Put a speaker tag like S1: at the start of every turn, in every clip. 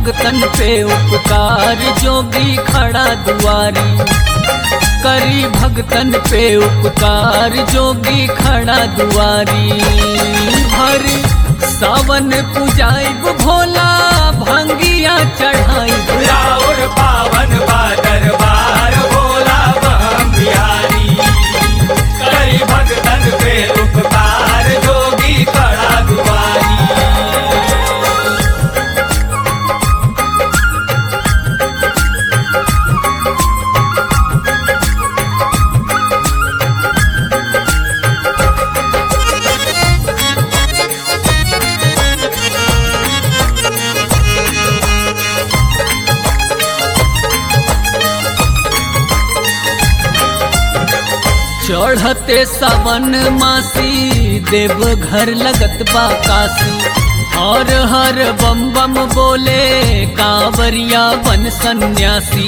S1: भगतन पे उपकार जोगी खड़ा दुआरी करी भगतन पे उपकार जोगी खड़ा दुआरी भर सावन पुजाइब भोला भंगिया चढ़ाइब
S2: राउर पावन बा दरबार भोला बम बिहारी करी भगतन पे उपकार जोगी खड़ा दुआरी
S1: चढ़ते सावन मासी देव घर लगत बा काशी हर हर बम बम बोले कांवरिया बन सन्यासी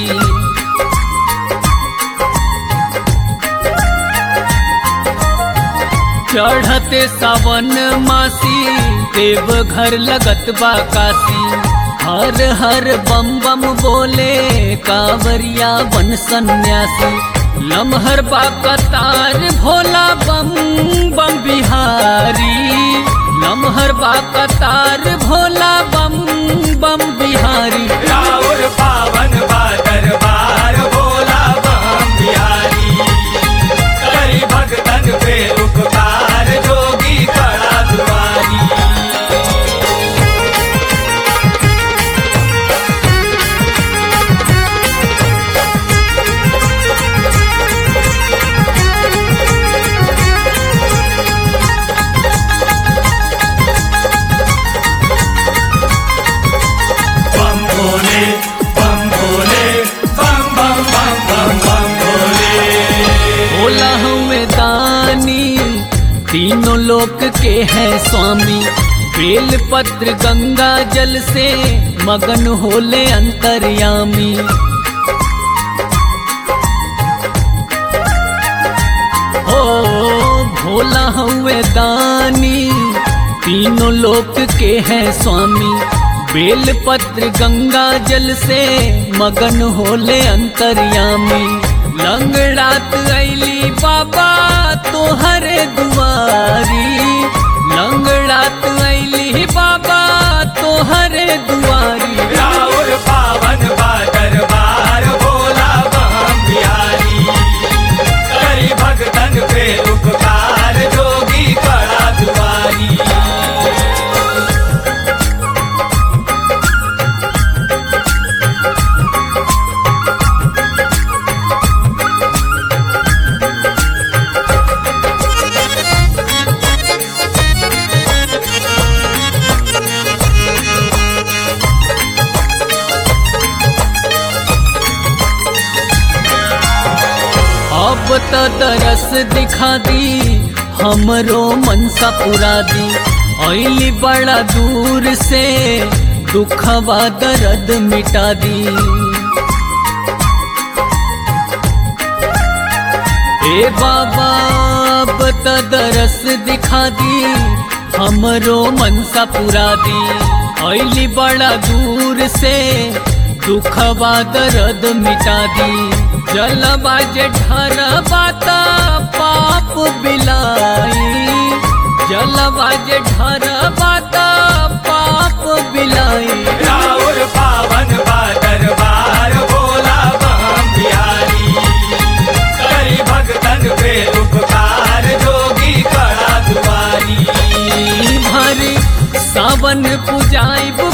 S1: चढ़ते सावन मासी देव घर लगत बा काशी हर हर बम बम बोले कांवरिया बन सन्यासी लमहर बा कतार भोला बम बम बिहारी लमहर बा कतार भोला बम बम बिहारी
S2: राउर पावन बा दरबार भोला बम बिहारी करी भगतन पे उपकार जोगी खड़ा दुआरी बम भोले बम भोले बम बम बम बम बम भोले
S1: भोला हमें दानी तीनों लोक के हैं स्वामी बेल पत्र गंगा जल से मगन होले अंतर्यामी ओ भोला हमें दानी तीनों लोक के हैं स्वामी बेल पत्र गंगा जल से मगन होले अंतर्यामी लंगड़ात ऐली बाबा तोहरे दुआरी लंगड़ात ऐली बाबा तोहरे दुआरी
S2: राउर पावन बा दरबार भोला बम बिहारी करी भगतन पे उपकार जोगी खड़ा दुआरी
S1: अब तो दरस दिखा दी हमरो मनसा पुरा दी ऐली बड़ा दूर से दुखवा दर्द मिटा दी ए बाबा अब तो दरस दिखा दी हमरो मनसा पुरा दी ऐली बड़ा दूर से दुखवा दर्द मिटा दी जलवा जे ढर बाता पाप बिलाई जलवा जे ढर बाता पाप बिलाई
S2: राउर पावन बा दरबार भोला बम बिहारी करी भगतन पे उपकार जोगी खड़ा दुआरी
S1: भर सावन पुजाइब